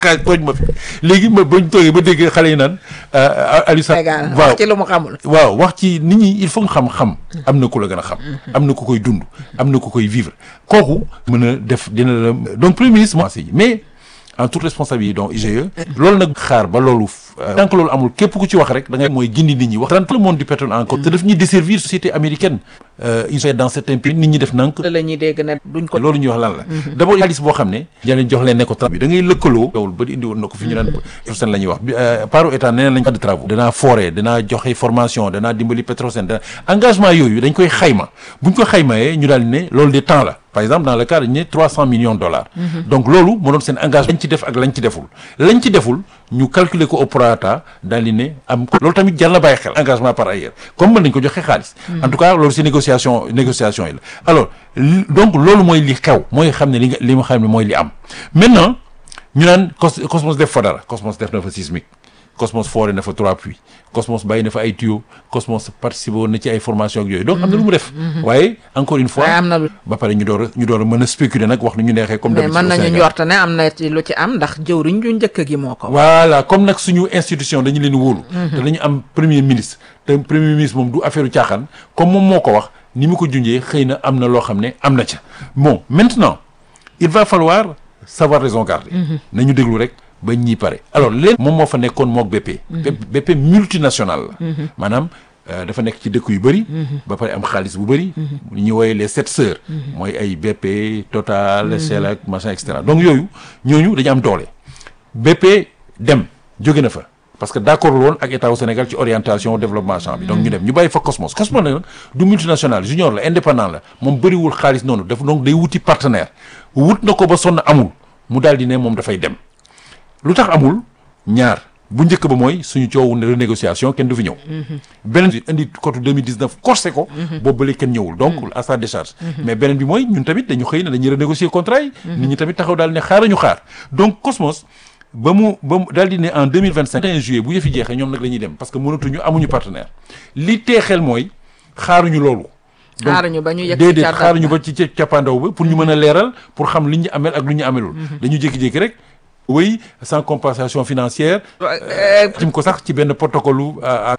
kaay tooñ ma fi léegi ma bañ toogee ba dégg xale yi naan Aliou Sall Sénégal waaw wax ci lu mu xamul. waaw wax ci nit ñi il faut nga xam-xam am na ku la gën a xam am na ku koy dund am na ku koy vivre kooku mën a def dina la donc premier ministre mo mais en toute responsabilité donc IGE loolu nag xaar ba loolu tant que loolu amul képp ku ci wax rek da ngay mooy gindi nit ñi wax dans tout le monde du pétrole encore te daf ñuy desservir société américaine ils sont dans certains pays nit ñi def nank la ñuy dégg ne duñ ko. loolu ñuy wax lan la d'abord xaalis boo xam ne jëleen jox leen ne ko travaux bi da ngay lëkkaloo yowul ba di indi woon na ko fi ñu naan Petrosen la ñuy wax bi par état nee nañ pas de travaux danaa forêt danaa joxe formation danaa dimbali Petrosen dana engagement yooyu dañ koy xayma buñ ko xaymayee ñu daal ne loolu de temps la par exemple dans le cas dañu ne trois cent millions de dollars donc loolu moo doon seen engagement lañ ci def ak lañ ci deful lañ ci deful ñu calculer ko au prorata daal di ne am loolu tamit jar na bàyyi xel engagement par ailleurs comme mën nañ ko joxe xaalis en tout cas loolu si négociation négociation yi la alors donc loolu mooy li xew mooy xam ne li nga li ma xam ne mooy li am maintenant ñu naan cos Cosmos def fa dara Cosmos def na fa sismique Cosmos foore na fa trois puits Cosmos bàyyi na fa ay tuyaux Cosmos participé woon na ci ay formation ak yooyu donc am na lu mu def waaye encore une fois waaye am na lu. ba pare ñu door a ñu door a mën a spéculer nag wax nu ñu neexee comme mais d'habitude mën au nañu Sénégal. njort ne am na ci lu ci am ndax jëwriñ ju njëkk gi moo ko. voilà comme nag suñu institution dañu leen wóolu te dañu am premier ministre te premier ministre moom du affaire u caaxaan comme moom moo ko wax ni mu ko junjee xëy na am na loo xam ne am na ca bon maintenant il va falloir savoir raison garder nañu déglu rek ba ñii pare alors leen moom moo fa nekkoon mook BP BP multinational la maanaam euh, dafa nekk ci dëkk yu bëri ba pare am xaalis bu bëri ñu ñuy woowee les sept sœurs mooy ay BP Total Shell ak machin et cetera donc yooyu ñooñu dañu am doole BP dem jóge na fa parce que d'accord woon ak état au Sénégal ci orientation développement champ bi donc ñu dem ñu bàyyi fa Cosmos Cosmos nag du multinational junior la indépendant la moom bëriwul xaalis noonu daf donc day wuti partenaire wut na ko ba sonn amul mu daal di ne moom dafay dem lu tax amul ñaar bu njëkk ba mooy suñu coowu ne renégociation kenn du fi ñëw beneen bi indi côté 2019 corsé ko boobu ba léegi kenn ñëwul donc à sa décharge mais beneen bi mooy ñun tamit dañu xëy na dañuy renégocier contrat yi nit ñi tamit taxaw daal ne xaar ñu xaar donc Cosmos ba mu ba mu daal di ne en 2025 21 juillet bu yëfi jeexee ñoom nag la ñuy dem parce que mënatuñu amuñu partenaire li teexel mooy xaaruñu loolu donc xaaruñu ba ñu yegg déedéet xaaruñu ba ci ca cappaandaw ba pour ñu mën a leeral pour xam li ñu amel ak lu ñu amelul dañu jékki-jékki rek oui sans compensation financière tim ko sax ci benn protocole à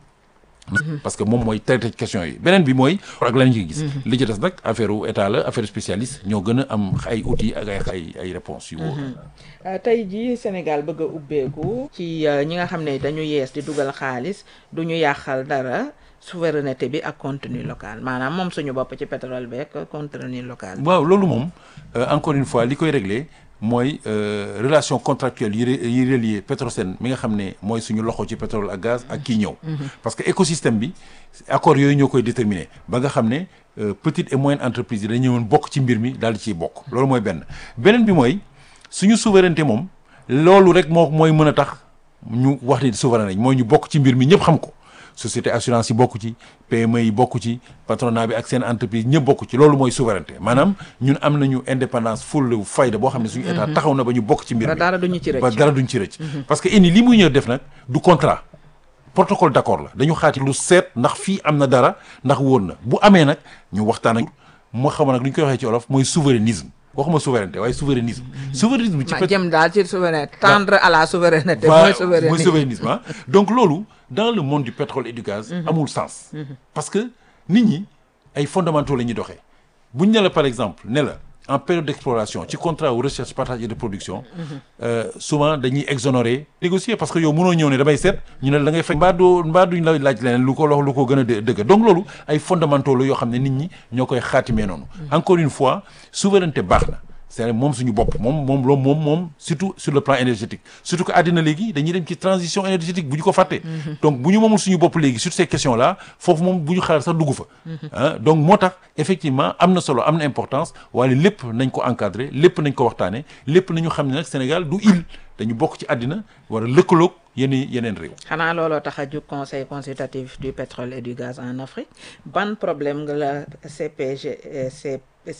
parce que moom mooy traité question yi beneen bi mooy ak la ñu ci gis li ci des nag affaire u état la affaire spécialiste ñoo gën a am ay outils ak ay ay ay réponses yu wóor tey jii Sénégal bëgg a ubbeeku ci ñi nga xam ne dañu yees di dugal xaalis du ñu yàqal dara souveraineté bi ak contenu local maanaam moom suñu bopp ci pétrole bi ak contenu local bi. waaw loolu moom encore une fois li koy réglé mooy relation contractuelle yi yi relié Petrosen mi nga xam ne mooy suñu loxo ci pétrole ak gaz ak kii ñëw parce que écosystème bi accords yooyu ñoo koy déterminer ba nga xam ne petite et moyenne entreprise yi dañu ñëwoon bokk ci mbir mi daal di ciy bokk loolu mooy benn beneen bi mooy suñu souveraineté moom loolu rek moo mooy mën a tax ñu wax ni souverain lañ mooy ñu bokk ci mbir mi ñëpp xam ko société assurance yi bokk ci PME yi bokk ci patronat bi ak seen entreprise ñëpp bokk ci loolu mooy souveraineté maanaam ñun am nañu indépendance full fayda boo xam ne suñu état taxaw na ba ñu bokk ci mbir mi ba dara duñu ci rëcc ba dara duñ ci rëcc parce que ini li muy ñëw def nag du contrat protocole d'accord la dañu xaati lu seet ndax fii am na dara ndax wóor na bu amee nag ñu waxtaan ak moo xam nag lu ñu koy waxee ci olof mooy souverainisme waxuma souveraineté waaye souverainisme souverainisme ci ma jëm daal ci souveraineté tendre à la souveraineté mooy mooy souverainisme souverainisme ah donc loolu dans le monde du pétrole et du gaz amul sens parce que nit ñi ay fondamentaux la ñuy doxee buñ ne la par exemple ne la en période d'exploration ci contrat wu recherche partage et de production souvent dañuy exonérer négocier parce que yow mënoo ñëw ne damay seet ñu ne la da ngay fay mbaa doo mbaa duñ la laaj leneen lu ko lox lu ko gën a dë- dëgg donc loolu ay fondamentaux la yoo xam ne nit ñi ñoo koy xaatimee noonu encore une fois souveraineté baax na c'est moom suñu bopp moom moom loolu moom moom surtout sur le plan énergétique surtout que àddina léegi dañuy dem ci transition énergétique bu ñu ko fàttee donc bu ñu moomul suñu bopp léegi sur ces questions là foofu moom bu ñu xaar sax dugg fa ah donc moo tax effectivement am na solo am na importance waaye lépp nañ ko encadrer lépp nañ ko waxtaane lépp nañu xam ne nag Sénégal du île dañu bokk ci àddina war a lëkkaloog yeneen yeneen réew xanaa looloo tax a jóg conseil consultatif du pétrole et du gaz en Afrique ban problème nga la CPG C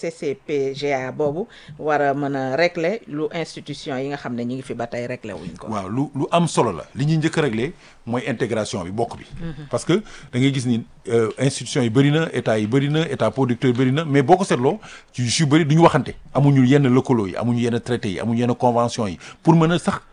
CCPGA boobu war a mën a régler lu institution yi nga xam ne ñi ngi fi ba tey régler wuñ ko. waaw lu lu am solo la li ñuy njëkk a régler mooy intégration bi bokk bi parce que da ngay gis ni institution yi bëri na état yi bëri na état producteur bëri na mais boo ko seetloo ci yu bëri du ñu waxante amuñu yenn lëkkaloo yi amuñu yenn traité yi amuñu yenn convention yi pour mën a sax